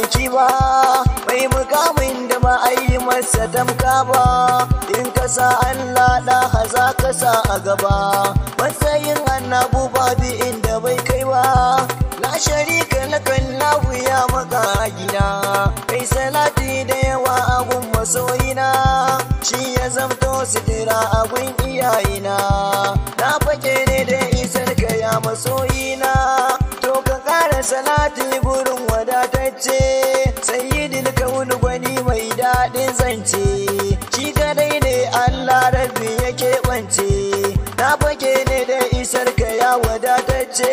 ma'aiki ba mai mukamin da ba a yi masa tamka ba in ka sa Allah da haza ka sa a gaba matsayin annabu babu inda bai kai ba la sharika lakan lahu ya maka gida kai salati da yawa abun masoyina shi ya zamto sitira abun iyayena na fake ne da isar ka ya masoyina to ka kara salati gurin wadatacce sayyidil kaunu gwani mai daɗin zance shi kadai ne Allah rabbi ya keɓance na fake ne da isar ka ya wadatacce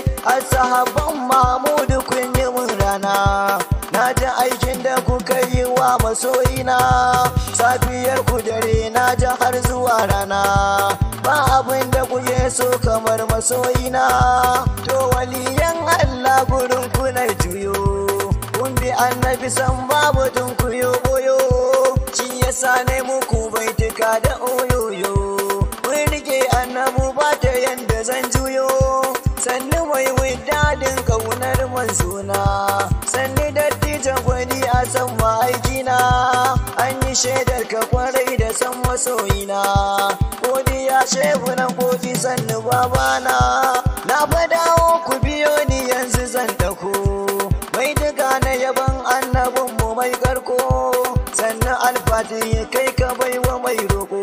sahabban Mahmudu kun yi mun rana na ji aikin da kuka yi wa masoyina safiyar ku dare na ji har zuwa rana ba abin da kuke so kamar masoyina to waliyan Allah gurin kuna juyo kun bi annabi san babu tun kuyo boyo shi yasa ne muku baitika da oyoyo mun rike annabu ba ta yanda zan juyo sannu mai wadadin kaunar manzona sannu dattijan gwani a san ma'aikina an yi shaidar ka kwarai da san masoyina godiya shehu na godi sannu babana na fadawo ku biyo ni yanzu zan dako mai duka na yaban annabin mu mai karko sannan alfati kai ka baiwa mai roko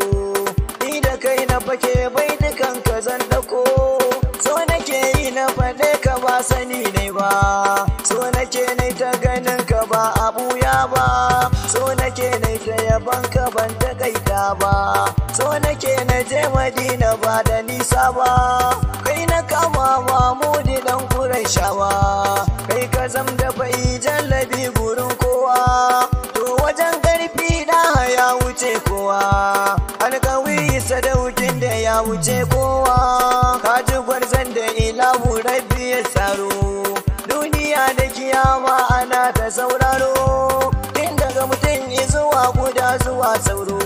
ni da kai na fake bai dukan ka zan dako so nake yi na faɗe ka ba sani ne ba so nake ne ta ganin ka ba abuya ba so nake ne ta yaban ka ban ta kaita ba so nake na je madina ba da nisa ba kai na kama mamudi dan kurai shawa kai ka zam da bai jallabi gurin kowa to wajen karfi da ya wuce kowa alkawi sadaukin da ya wuce kowa kaji gwarzon da ilahu rabbi ya tsaro duniya da kiyama ana ta sauraro tun daga mutum zuwa guda zuwa sauro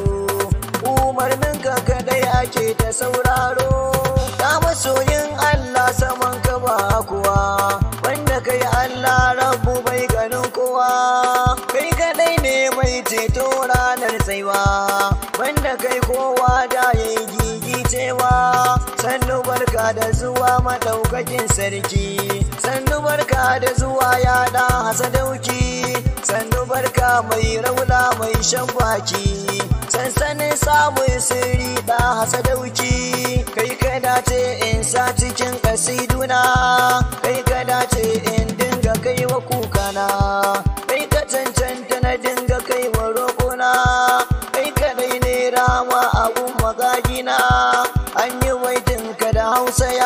umarnin ka kadai ake ta sauraro ta masoyin allah saman ka ba kuwa wanda kai allah rabu bai ganin kowa kai kadai ne mai ceto ranar tsaiwa wanda kai kowa da ya yi gigicewa sannu barka da zuwa maɗaukakin sarki sannu barka da zuwa ya da hasadauki sannu barka mai raula mai shan baki sansanin samun sirri da hasadauki kai ka dace in sa cikin kasiduna kai ka dace in dinga kai wa kukana kai ka cancanta na dinga kai wa roƙona kai kadai ne rama abun magagina an yi waitinka da hausa ya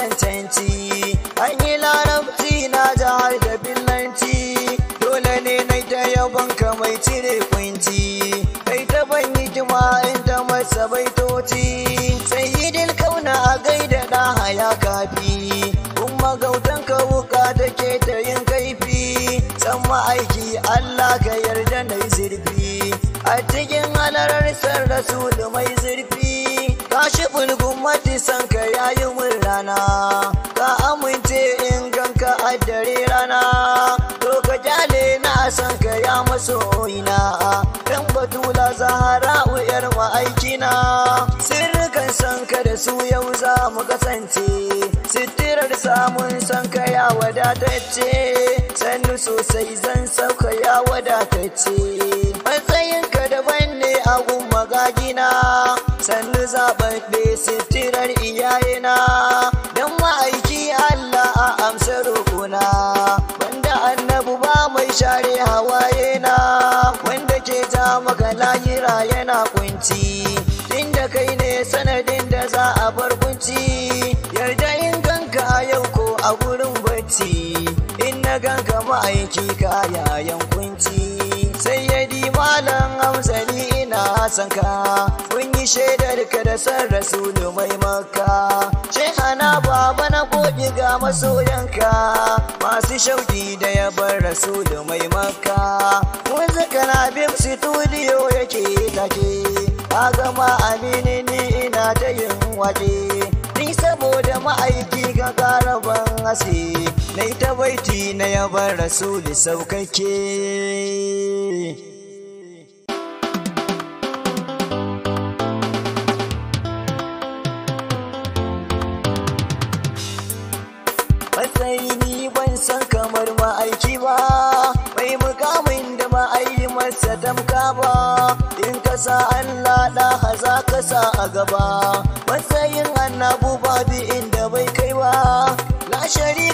wacancanci an yi larabci na jihar da billanci dole ne na ta yabonka mai cire kunci kai ta ban hikima inda masa baitoci sai yi kauna a gaida da haya kafi kuma gautan ka wuka take ta yin kaifi san ma'aiki Allah ka yarda na zurfi a cikin halarar san rasulu mai zurfi ka shi bulgun matisan ka yayi mun rana ka amince in ganka a dare rana to ka jale na san ka ya masoyina dan batula zahara uyar ma'aikina sirrikan san ka da su yau za mu kasance sitirar samun san ka ya wadatacce sannu sosai zan sauka ya wadatacce matsayinka daban ne a gun magagina sannu zaɓaɓɓe sitirar iyayena don ma'aiki Allah a amsa roƙona wanda annabu ba mai share hawaye na wanda ke ja maka lahira yana kunci inda kai ne sanadin da za a bar kunci yarda in ganka a yau ko a gurin bacci in na ganka ma'aiki kayayan kunci sai ya di malam amsani ina son ka kun yi shaidar ka da san rasulu mai maka shehana baba na goge ga masoyanka masu shauki da ya bar rasulu mai maka wanzu kana bim studio yake take ka gama amini ni ina ta yin waje ni saboda ma'aiki ga garaban hasi na ta baiti na yabar rasuli saukake matsayi ni ban san kamar ma'aiki ba mai mukamin da ma'ayi masa tamka ba in ka sa Allah da haza ka sa a gaba matsayin annabu babu inda bai kai ba la shari